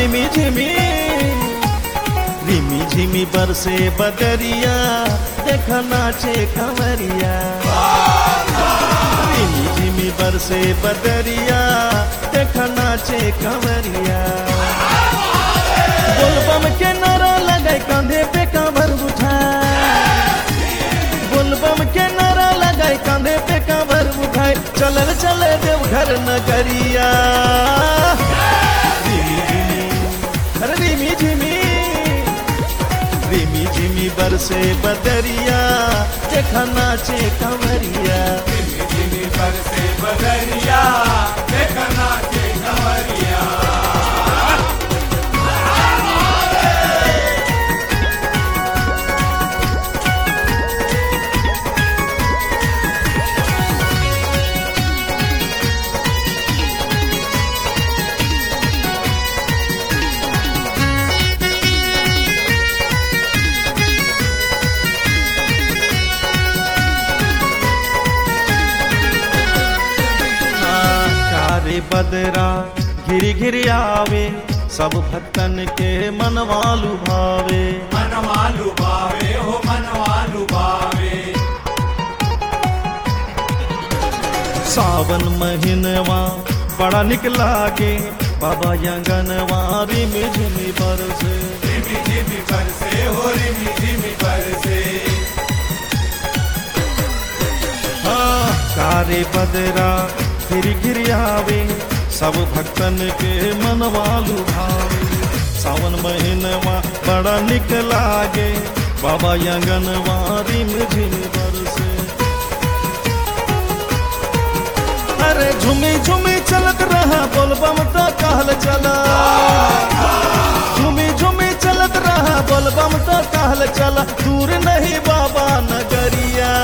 रिमी झिमी रिमी झिमी बरसे बदरिया देख नाचे कंवरिया रिमी झिमी बरसे बदरिया देख नाचे कंवरिया बोलबम के नारा लगे कंधे पे कांवर उठाए बोलबम के नारा लगाए कंधे पे कांवर उठाए चलल चले देवघर नगरिया रिमी झिमी अरे रिमी झिमी रिमी झिमी बरसे बदरिया देखा नाचे कंवरिया जिमी पर से बदरिया देखना के कंवरिया हाँ, कारे बदरा घिरी घिरी आवे सब भक्तन के मनवालु भावे मनवालु बावे हो मनवालु बावे सावन महीनवा बड़ा निक लागे बाबा यंगनवा रिमी झिमी बरसे जिमी जिमी पर से हो रिमी जिमी पर से हाँ, कारे बदरा गिर गिर आवे सब भक्तन के मनवालु भावे सावन महीनवा बड़ा निक लागे बाबा यंगनवा रिम झिम बरसे अरे झुमी झुमी चलत रहा बोलबम तो कहल चला झुमी झुमी चलत रहा बोलबम तो कहल चला दूर नहीं बाबा नगरिया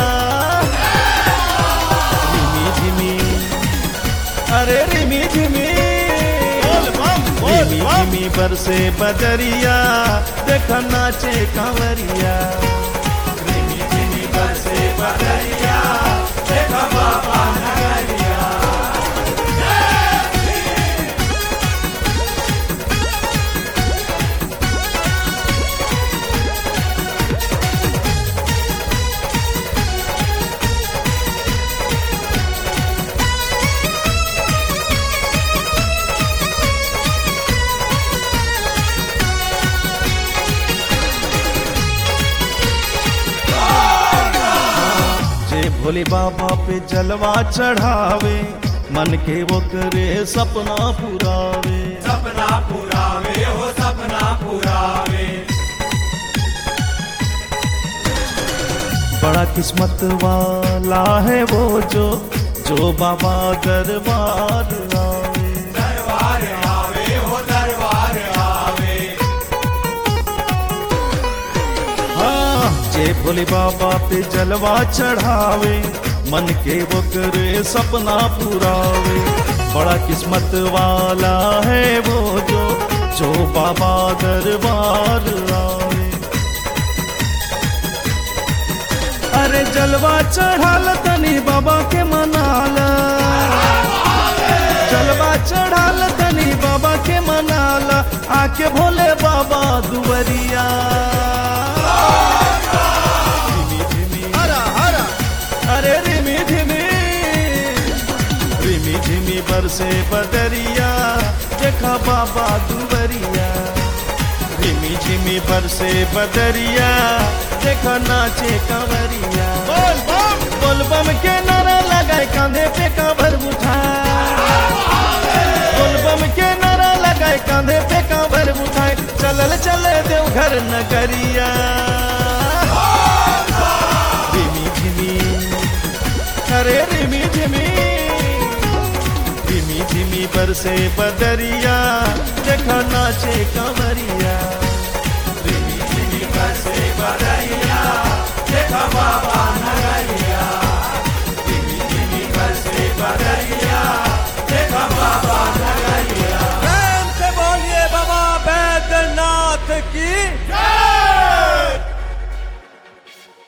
रिमी झिमी अरे रिमी झिमी रिमी झिमी बरसे बदरिया देख नाचे कांवरिया जिमी जिमी पर से बदरिया देखा बाबा नगरिया जे भोले बाबा पे जलवा चढ़ावे मन के वो करे सपना पुरावे सपना पुरावे हो सपना पुरावे बड़ा किस्मत वाला है वो जो जो बाबा दरबार आवे दरबार आवे हो दरबार आवे हाँ जे भोले बाबा पे जलवा चढ़ावे मन के वो करे सपना पुरावे बड़ा किस्मत वाला है वो जो जो बाबा दरबार आवे अरे जलवा चढ़ाल तनी बाबा के मनाला जलवा चढ़ाल तनी बाबा के मनाला आके भोले बाबा दुवरिया रिमी झिमी अरे रिमी झिमी रिमी झिमी बरसे बदरिया देखा बाबा दुवरिया रिमी झिमी बरसे बदरिया देखा नाचे कंवरिया बोल बम बोल बम के नारा लगाए कांधे पे कांवर उठाए बोल बम के नारा लगाए कांधे पे कांवर उठाए चलल चले देवघर नगरिया रिमी झिमी अरे रिमी झिमी रिमी झिमी बरसे बदरिया देखा नाचे कंवरिया